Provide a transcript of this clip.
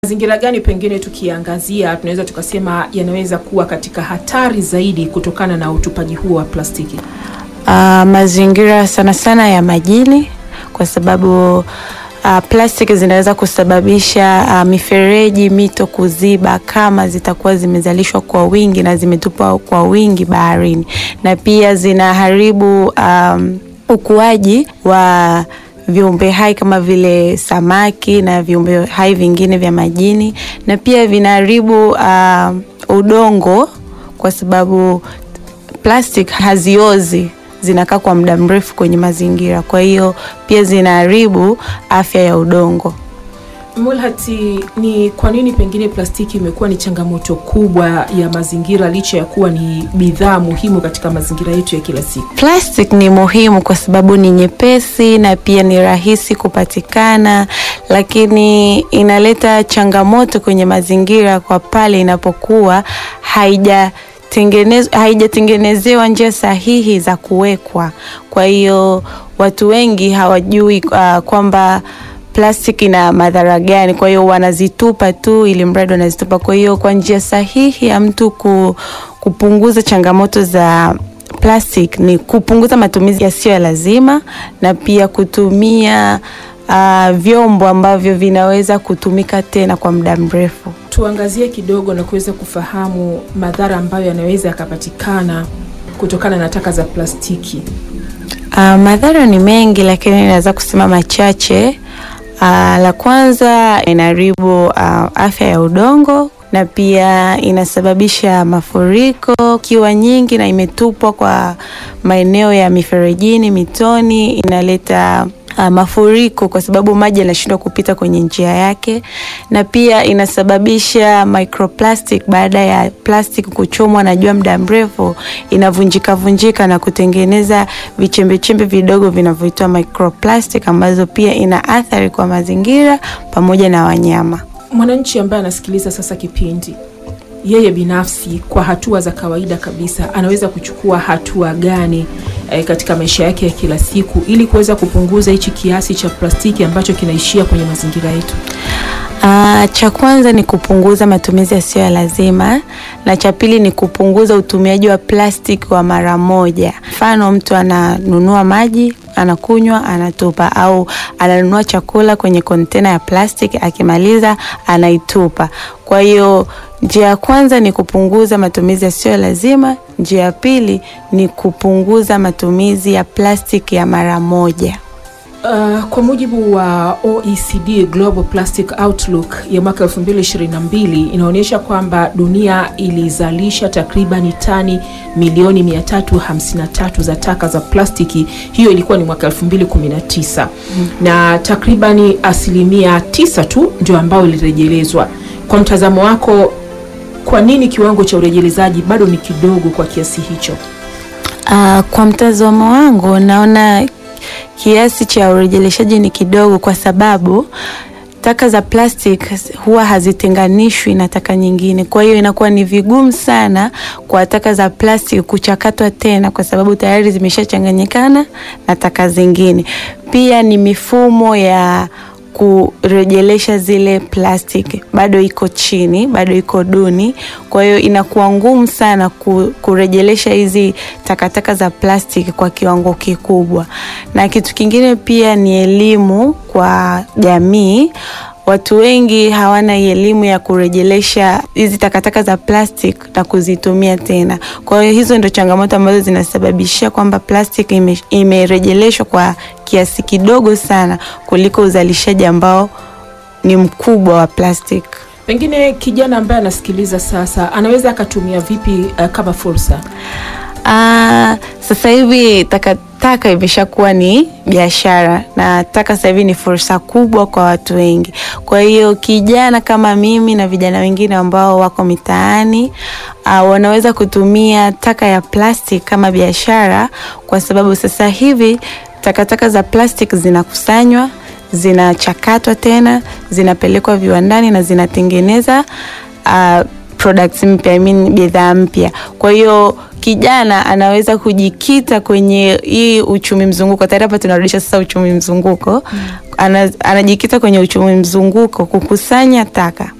Mazingira gani pengine tukiangazia tunaweza tukasema yanaweza kuwa katika hatari zaidi kutokana na utupaji huo wa plastiki? Uh, mazingira sana sana ya majini kwa sababu uh, plastiki zinaweza kusababisha uh, mifereji, mito kuziba kama zitakuwa zimezalishwa kwa wingi na zimetupwa kwa wingi baharini, na pia zinaharibu um, ukuaji wa viumbe hai kama vile samaki na viumbe hai vingine vya majini, na pia vinaharibu uh, udongo kwa sababu plastic haziozi zinakaa kwa muda mrefu kwenye mazingira, kwa hiyo pia zinaharibu afya ya udongo. Mulhati, ni kwa nini pengine plastiki imekuwa ni changamoto kubwa ya mazingira licha ya kuwa ni bidhaa muhimu katika mazingira yetu ya kila siku? Plastic ni muhimu kwa sababu ni nyepesi na pia ni rahisi kupatikana, lakini inaleta changamoto kwenye mazingira kwa pale inapokuwa haija haijatengenezewa njia sahihi za kuwekwa. Kwa hiyo watu wengi hawajui uh, kwamba plastiki ina madhara gani, kwa hiyo wanazitupa tu ili mradi wanazitupa. Kwa hiyo kwa njia sahihi ya mtu ku, kupunguza changamoto za plastic ni kupunguza matumizi yasiyo ya lazima na pia kutumia uh, vyombo ambavyo vinaweza kutumika tena kwa muda mrefu. Tuangazie kidogo na kuweza kufahamu madhara ambayo yanaweza yakapatikana kutokana na taka za plastiki. Uh, madhara ni mengi, lakini naweza kusema machache. Uh, la kwanza inaharibu uh, afya ya udongo na pia inasababisha mafuriko ikiwa nyingi na imetupwa kwa maeneo ya miferejini, mitoni, inaleta uh, mafuriko kwa sababu maji yanashindwa kupita kwenye njia yake, na pia inasababisha microplastic. Baada ya plastic kuchomwa na jua muda mrefu, inavunjika vunjika na kutengeneza vichembechembe vidogo vinavyoitwa microplastic, ambazo pia ina athari kwa mazingira pamoja na wanyama. Mwananchi ambaye anasikiliza sasa kipindi, yeye binafsi kwa hatua za kawaida kabisa anaweza kuchukua hatua gani e, katika maisha yake ya kila siku ili kuweza kupunguza hichi kiasi cha plastiki ambacho kinaishia kwenye mazingira yetu? Uh, cha kwanza ni kupunguza matumizi yasiyo ya lazima, na cha pili ni kupunguza utumiaji wa plastiki wa mara moja. Mfano, mtu ananunua maji anakunywa, anatupa, au ananunua chakula kwenye kontena ya plastiki, akimaliza anaitupa. Kwa hiyo njia ya kwanza ni kupunguza matumizi yasiyo ya lazima. Njia ya pili ni kupunguza matumizi ya plastiki ya mara moja. Uh, kwa mujibu wa OECD Global Plastic Outlook ya mwaka 2022 inaonyesha kwamba dunia ilizalisha takribani tani milioni 353 za taka za plastiki. Hiyo ilikuwa ni mwaka 2019 mm. na takribani asilimia tisa tu ndio ambayo ilirejelezwa. Kwa mtazamo wako, kwa nini kiwango cha urejelezaji bado ni kidogo kwa kiasi hicho? Uh, kwa mtazamo wangu naona kiasi cha urejeleshaji ni kidogo kwa sababu taka za plastic huwa hazitenganishwi na taka nyingine. Kwa hiyo inakuwa ni vigumu sana kwa taka za plastic kuchakatwa tena, kwa sababu tayari zimeshachanganyikana na taka zingine. Pia ni mifumo ya kurejelesha zile plastiki bado iko chini, bado iko duni. Kwa hiyo inakuwa ngumu sana kurejelesha hizi takataka za plastiki kwa kiwango kikubwa. Na kitu kingine pia ni elimu kwa jamii. Watu wengi hawana elimu ya kurejelesha hizi takataka za plastic na kuzitumia tena. Kwa hiyo hizo ndio changamoto ambazo zinasababisha kwamba plastic imerejeleshwa ime kwa kiasi kidogo sana kuliko uzalishaji ambao ni mkubwa wa plastic. Pengine kijana ambaye anasikiliza sasa anaweza akatumia vipi uh, kama fursa? Uh, sasa hivi takataka imeshakuwa ni biashara na taka sasa hivi ni fursa kubwa kwa watu wengi. Kwa hiyo kijana kama mimi na vijana wengine ambao wako mitaani uh, wanaweza kutumia taka ya plastic kama biashara, kwa sababu sasa hivi takataka za plastic zinakusanywa, zinachakatwa tena, zinapelekwa viwandani na zinatengeneza uh, products mpya, I mean bidhaa mpya. Kwa hiyo kijana anaweza kujikita kwenye hii uchumi mzunguko. Tayari hapa tunarudisha sasa uchumi mzunguko mm. ana, anajikita kwenye uchumi mzunguko, kukusanya taka